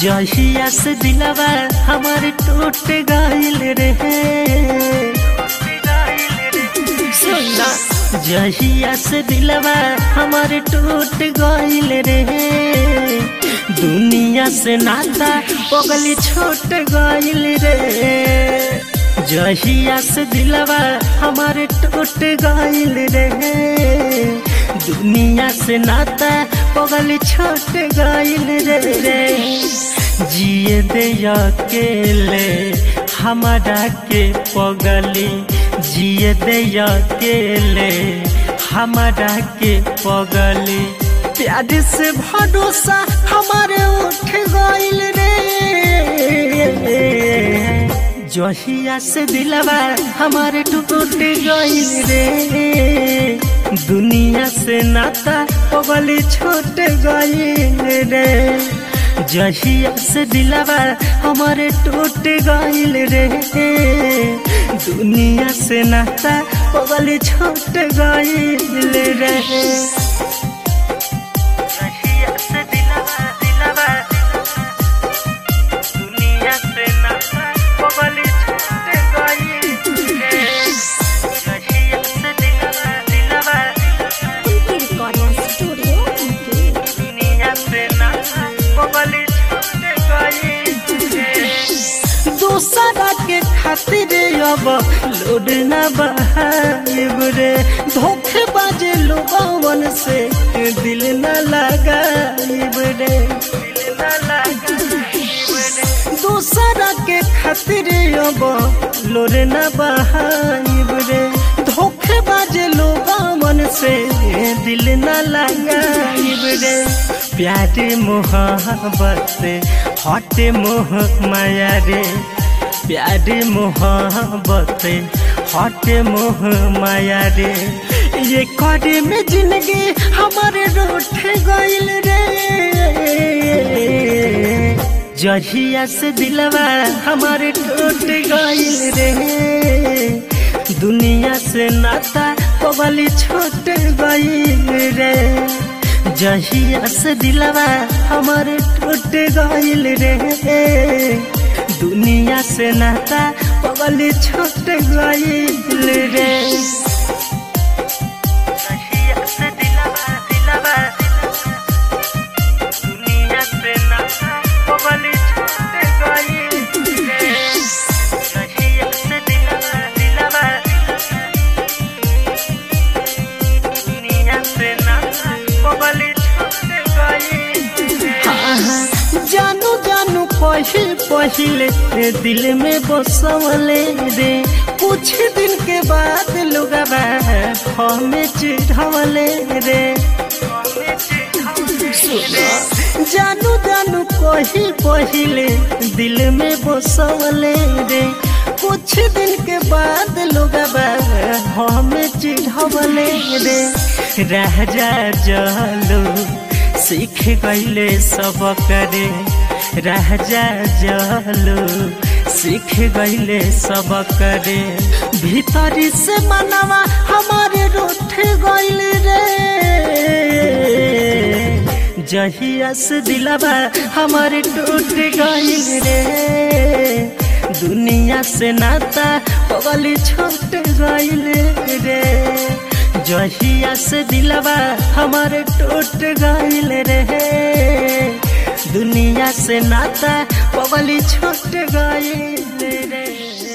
जहिया से दिलवा हमार टूट गइल रहे सुना जहिया से दिलवा हमार टूट गइल रहे दुनिया से नाता पगली छोट गइल रे जहिया से दिलवा हमार टूट गइल रहे दुनिया से नाता पगली छोट गइल रे रे जिए दे अकेले हमारा के पगली जिए दे अकेले हमारा के पगली प्यार से भरोसा हमारे उठ गइल रे जहिया से दिलवा हमारे टूट गइल रे दुनिया से नाता पगली छोट गइल रे जहिया से दिलवा हमारे टूट गइल रे दुनिया से नाता पगली छोट गइल रे जहिया से दिलवा दिलवा दुनिया से नाता पगली छोट गइल रे जहिया से दिलवा दिलवा Recording Studio Infinity. दुनिया से नाता पगली छोट गइल रे दूसरा के खातिर अब लोड न बहाइब रे धोखे बाजे लोगवन से दिल न लगाइब रे दिल न लगाइब रे दूसरा के खातिर अब लोड न बहाइब रे धोखे बाजे लोगवन से दिल न लगाइब रे प्यार मोहब्बत हट मोह माया रे प्यार मोहब्बत हट मोह माया रे ये करे में जिंदगी हमारे रूठ गइल रे जहिया से दिलवा हमारे टूट गइल रे दुनिया से नाता पगली छोट गइल रे जहिया से दिलवा हमारे टूट गइल रे दुनिया से नाता पगली छोट गइल रे जहिया से दिलवा दिलवा दुनिया से नाता पगली छोट गइल रे जहिया से दिलवा दिलवा दुनिया से नाता पगली छोट गइल रे जानू जानू पहिल पहिले दिल में बसवले रे कुछ दिन के बाद लोगवा हमें चिढ़वले रे जानू जानू कही पहिले दिल में बसवले रे कुछ दिन के बाद लोगवा हमें चिढ़वले रे राजा जलो सीख गईले सब करे राजा जलो सीख गईले सब करे भीतरी से मनवा हमारे रूठ गईल रे जहिया से दिलवा हमारे टूट गईल रे दुनिया से नाता पगली छोट गईल रे जहिया से दिलवा हमारे टूट गईल रे दुनिया से नाता पगली छोट गईल रे